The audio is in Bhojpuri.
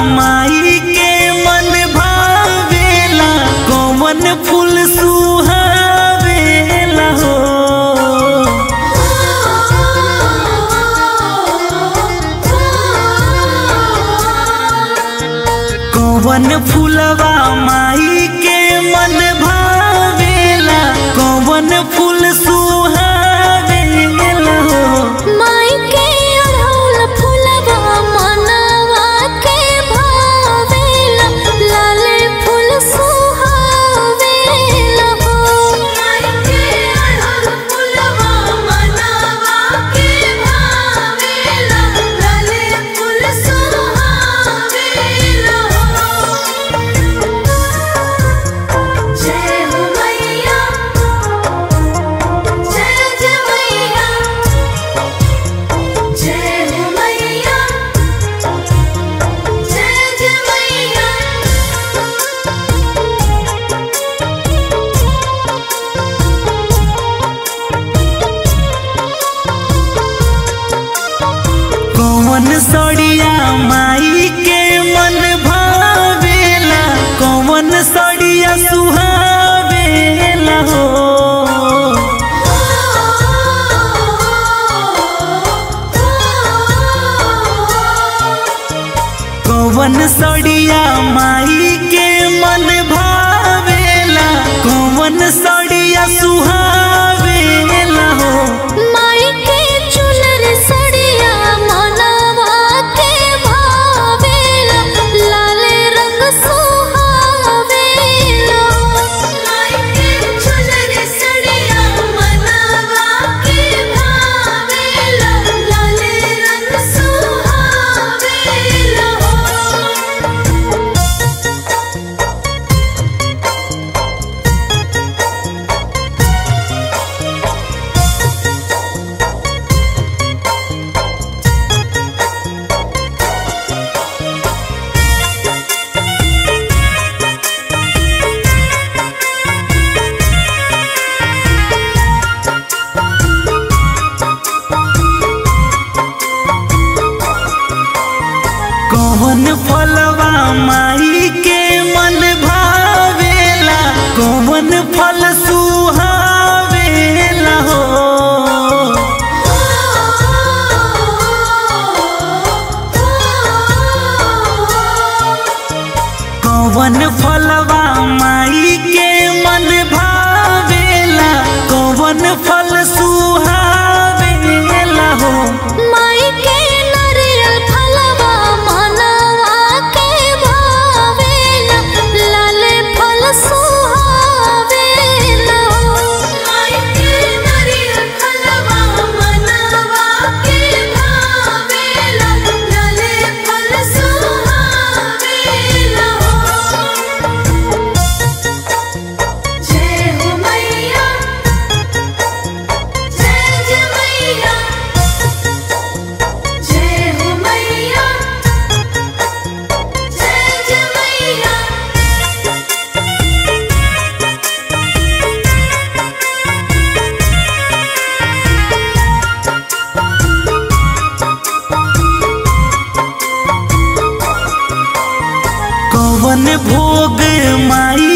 माई के मन भावेला कौन फूल सुहावेला हो कौन फूलवा माई के मन भावेला कौन फूल सुहावेला हो माई के अढ़ौल फुलवा मनवा के भावेला लाले फूल सुहावेला हो माई के अढ़ौल फुलवा मनवा के भावेला लाले फूल सुहावेला हो जय हो मैया जय जय मैया जय हो मैया जय जय मैया कौन सड़िया माई के मन भावेला कौन सड़िया सुहावेला हो कौन सड़िया माई के मन भावेला कौन सड़िया सुहावेला हो माई के चुनर सड़िया मनवा के भावेला लाले रंग सुहावेला माई के चुनर सड़िया मनवा के भावेला लाले रंग सुहावेला कौन फलवा माई के मन भावेला कौन फल सुहावेला हो कौन फलवा माई के मन भावेला कौन फल सुहावेला हो माई के नरियल फलवा मनवा के भावेला लाले फल सुहावेला माई के नरियल फलवा मनवा के भावेला लाले फल सुहावेला जय हो मैया जय जय मैया जय हो मैया जय जय मैया कौन भोग माई